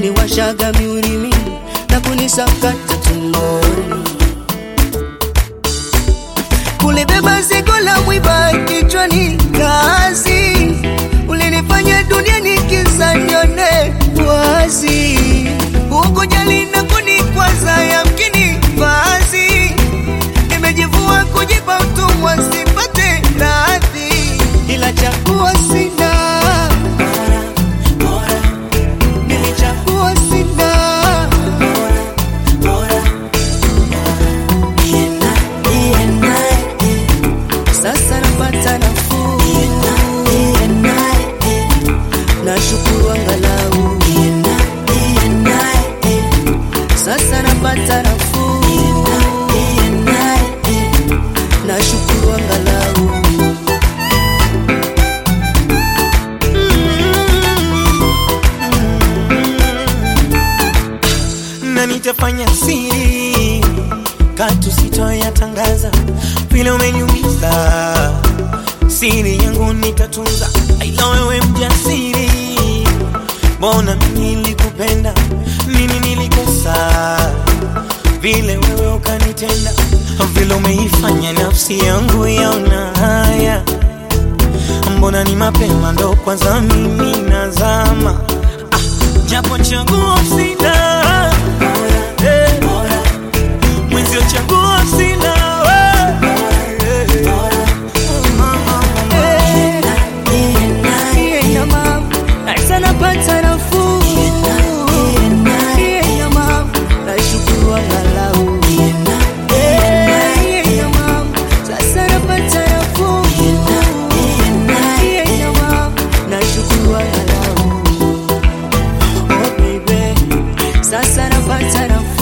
kuniwashaga miulimi na kunisakata tumboni, kulibeba zigo la mwiba kichwani, kazi ulinifanya dunia nikiza nione wazi, ukujali na kunikwaza, yamkini vazi nimejivua kujipa utumwa, sipate radhi, ila chaguo sina nilichagua sina sasa napata nafuu, nashukuru angalau sasa napata nafuu, nashukuru angalau na nitafanya siri katu sitoyatangaza vile umeniumiza siri yangu nitatunza aila wewe mjasiri mbona mimi nilikupenda nini nilikosa vile wewe ukanitenda vile umeifanya nafsi yangu yaona haya mbona ni mapema ndo kwanza mimi nazama ah, japo chaguo sina eh, mwenzio chaguo sina eh, Iye mama, sasa napata nafuu. Iye mama, nashukuru angalau. Iye mama, sasa napata nafuu. Iye mama, nashukuru angalau. Oh baby, sasa napata nafuu.